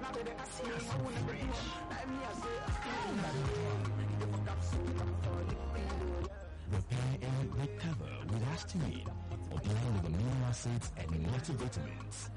Repair and recover with Astimine, along with amino acids and multivitamins.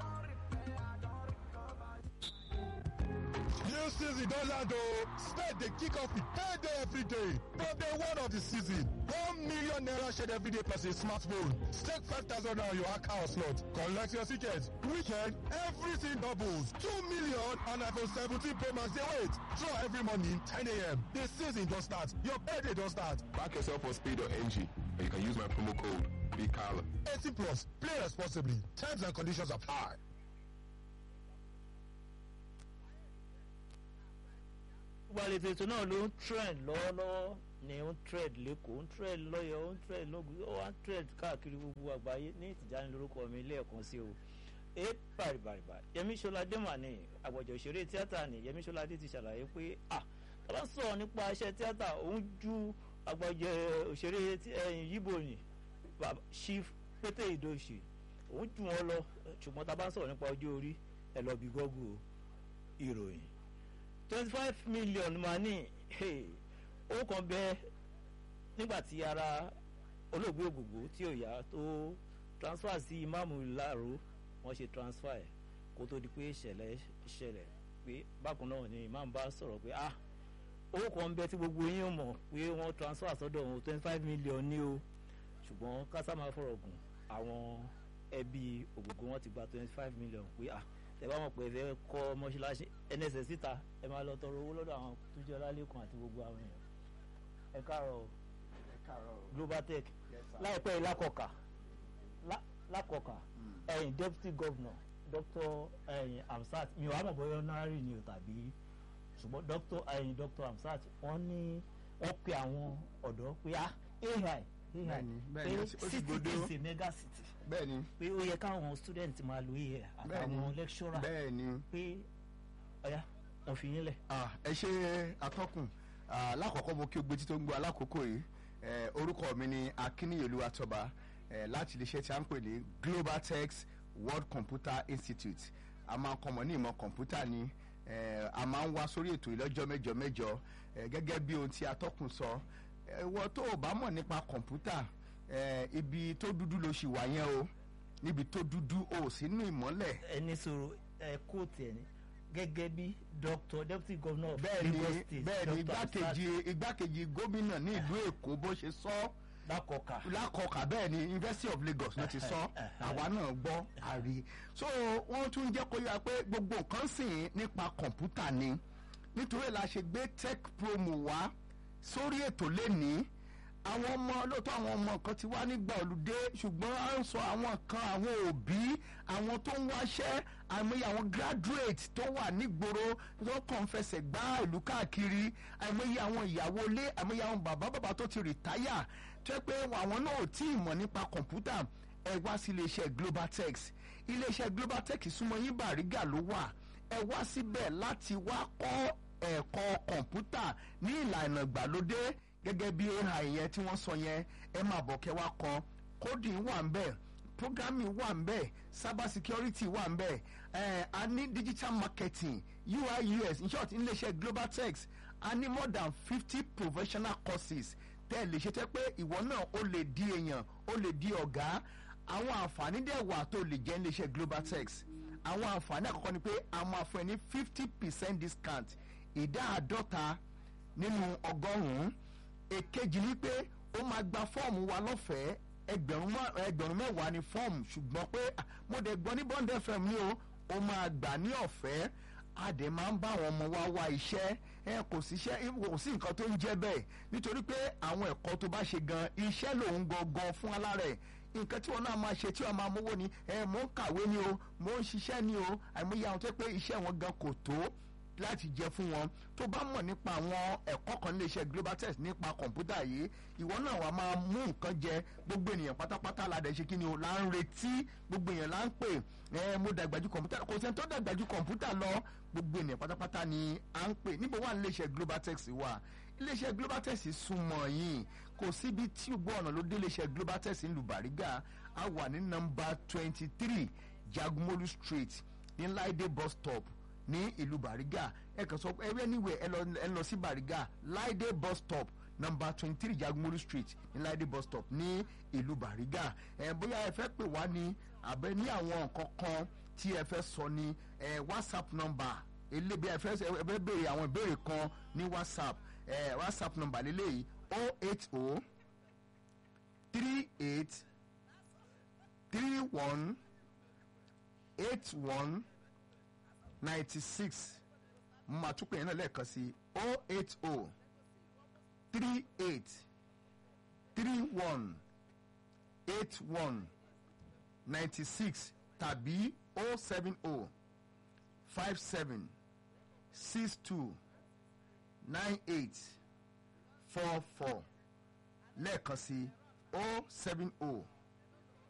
New season don land o. Spade dey kick off with payday every day. From day one of the season, one million naira shared every day plus a smartphone. Stake five thousand naira on your account slot. Collect your ticket. Weekend, everything doubles. Two million and iPhone 17 Pro Max dey wait. Draw every morning 10 a.m. The season don start. Your payday don start. Back yourself on speed or NG, and you can use my promo code BKALA. 18 plus. Play responsibly. Terms and conditions apply. ìgbàlejò ètò náà ló ń trend lọ́wọ́lọ́wọ́ ni ó ń trend lẹ́kọ̀ọ́ ń trend lọ́yọ̀ ó ń trend lógun ó wá ń trend káàkiri gbogbo àgbáyé ní ìtìjáni lórúkọ mi lẹ́ẹ̀kan sí o ẹ bàrìbàrìbà yẹmí ṣọládé mà ní àgbọ̀jọ̀ òṣèré tíátà ní yẹmí ṣọládé ti ṣàlàyé pé ah tọ́lá sọ̀rọ̀ nípa iṣẹ́ tíátà òun ju àgbọ̀jọ̀ òṣèré ẹ̀yìn yíbo ní chief pété ìdòṣì òun jù wọ́n lọ ṣùgbọ́n tá a bá ń sọ̀rọ̀ nípa ọjọ́ orí ẹ̀ lọ bí gọ́gù ìròyìn twenty five million máa ní owó kan bẹ nígbà tí ara olóògbé ògògbó tí ò yá tó transfer sí imáàmù láàrú wọ́n ṣe transfer ẹ̀ kó tó di pé ìṣẹ̀lẹ̀ ṣẹlẹ̀ pé bákan náà ni imáàmù bá sọ̀rọ̀ pé ah owó kan bẹ tí gbogbo yín mọ̀ pé wọ́n transfer sọ́dọ̀ wọn twenty five million ní o ṣùgbọ́n kásá máa fọ̀rọ̀ gùn àwọn ẹbí ògògbó wọn ti gba twenty five million pé ah tẹ bá mọ̀ pé ẹ fẹ́ kọ́ mọ́ṣáláṣí nss síta ẹ máa lọ tọrọ owó lọ́dọ̀ àwọn tó jẹ́ ọlálẹ́kùn àti gbogbo àwọn èèyàn ẹ káàárọ̀ global tech láìpẹ́ yìí lákọ̀ọ́kà lákọ̀ọ́kà ẹ̀yìn deputy governor dr ẹ̀yìn amsat mi ò wá mọ̀ bóyá honorary ni o tàbí ṣùgbọ́n dr ẹ̀yìn dr amsat wọ́n ní wọ́n pe àwọn ọ̀dọ́ pé ah ai ai pé city is a mega city bẹ́ẹ̀ni. pé ó yẹ káwọn student máa lo iye àtàwọn lecturer bẹ́ẹ̀ni. pé ọ̀yá wọ́n fi yín lẹ̀. ẹ ṣe atọ́kùn lákọ̀ọ́kọ́ mo kí o gbé títí tó ń gbọ́ alákòókò yìí orúkọ mi ni akíníyèlú atọ́ba láti iléeṣẹ́ tí a ń pè ní global tex world computer institute a máa ń kọ́mọ ní ìmọ̀ kọ̀ǹpútà ni a máa ń wá sórí ètò ìlọ́jọ́ mẹ́jọ mẹ́jọ gẹ́gẹ́ bí ohun tí atọ́kùn sọ ẹ̀wọ́ tó o bá mọ̀ nípa kọ̀ǹpútà ibi tó dúdú ló ṣì wà yẹn o níbi tó dúdú o sínú ìmọ́lẹ̀. ẹni sọ̀rọ̀ ẹ kóòtù ẹ̀ ní gẹ́gẹ́ bí doctor deputy governor of bẹ́ẹ̀ni lagos state bẹ́ẹ̀ni igbákejì igbákejì gómìnà ní ìlú èkó bó ṣe sọ lákọ̀ọ́kà lákọ̀ọ́kà bẹ́ẹ̀ni university of lagos ló ti sọ àwa náà gbọ́ àrí so wọ́n tún jẹ́ kó yára pé gbogbo nǹkan sìn nípa kọ̀ǹpútà ni nítorí la ṣe gbé tech promo wá sórí ètò lẹ́nìí àwọn ọmọ lóòótọ́ àwọn ọmọ kan ti wá nígbà olùdé ṣùgbọ́n à ń sọ àwọn kan àwọn òbí àwọn tó ń wáṣẹ́ àìmọye àwọn graduate tó wà nígboro tó kàn fẹsẹ̀ gbá ìlú káàkiri àìmọye àwọn ìyàwó ilé àìmọye àwọn bàbá bàbá tó ti rìtáyà tó yẹ pé àwọn náà ò tí ì mọ̀ nípa kọ̀ǹpútà ẹ wá sí iléeṣẹ́ globaltex iléeṣẹ́ globaltex súnmọ́ yín bàrígà ló wà ẹ wá síbẹ̀ láti wá kọ́ ẹ̀kọ́ kọ̀ǹpútà ní ìlànà ìgbàlódé gẹ́gẹ́ bí ai yẹn tí wọ́n sọ yẹn ẹ máa bọ̀ kẹ́ wá kọ́ coding wà ń bẹ̀ programming wà ń bẹ̀ cyber security wà ń bẹ̀ ẹ̀ a ní digital marketing ui us in short iléeṣẹ́ global tex a ní more than fifty professional courses tẹ́ ẹ lè ṣe tẹ́ pé ìwọ náà ó lè di èèyàn ó lè di ọ̀gá àwọn àǹfààní dẹ̀ wà tó lè jẹ́ iléeṣẹ́ global tex àwọn àǹfààní àkọ́kọ́ ni pé a máa fún ẹ ní fifty percent discount ìdá àádọ́ta nínú ọgọ́rùn-ún èkejì ni pé ó máa gba fọ́ọ̀mù wa lọ́fẹ̀ẹ́ ẹgbẹ̀rún ẹgbẹ̀rún mẹ́wàá ni fọ́ọ̀mù ṣùgbọ́n pé mo dẹ̀ gbọ́ ní bond fm ni o ó máa gbà ní ọ̀fẹ́ a dẹ̀ máa ń bá àwọn ọmọ wa wá iṣẹ́ ẹ kò sí iṣẹ́ kò sí nǹkan tó ń jẹ́ bẹ́ẹ̀ nítorí pé àwọn ẹ̀kọ́ tó bá ṣe gan iṣẹ́ lòun gangan fún alárẹ̀ nǹkan tí wọn náà máa ṣe tí wọn máa mówó ni ẹ mò ń kàwé ni o mò ń ṣiṣẹ́ ni o àìmọye àwọn tó pé iṣẹ́ wọn gan kò tó láti jẹ fún wọn tó bá mọ̀ nípa àwọn ẹ̀kọ́ kan nílé iṣẹ́ global test nípa kọ̀ǹpútà yìí ìwọ náà wàá máa mú nǹkan jẹ gbogbo ènìyàn pátápátá la dẹ̀ ṣe kí ni o là ń retí gbogbo èèyàn là ń pè ẹ mo dàgbà ju kọ̀ǹpútà kò sẹ́ni tó dàgbà ju kọ̀ǹpútà lọ gbogbo ènìyàn pátápátá ni à ń pè níbo wà nílé iṣẹ́ global test wà ilé iṣẹ́ global test súnmọ́ yìí kò síbi tí gbogbo ọ̀nà ló dé ilé iṣẹ́ global test ń lu bàrígà a wà ní nọmba twenty three jagumolu street ní laide bus stop ní ìlú bariga ẹ kàn sọ pé ẹ anywhere ẹ lọ ẹ lọ sí bariga laide bus stop number twenty three jagunmolu street ní laide bus stop ní ìlú bariga ẹ bóyá ẹ fẹ́ pè wá ní àbẹ ní àwọn nǹkan kan tí ẹ fẹ́ sọ ní ẹ whatsapp number elébi ẹ fẹ́ ẹ fẹ́ béèrè àwọn ìbéèrè kan ní whatsapp ẹ whatsapp number lélẹ́yìí o eight o three eight three one eight one ninety six mo máa tún pè yẹn náà lẹ́ẹ̀kan sí o eight o three eight three one eight one ninety six tàbí o seven o five seven six two nine eight four four lẹ́ẹ̀kan sí o seven o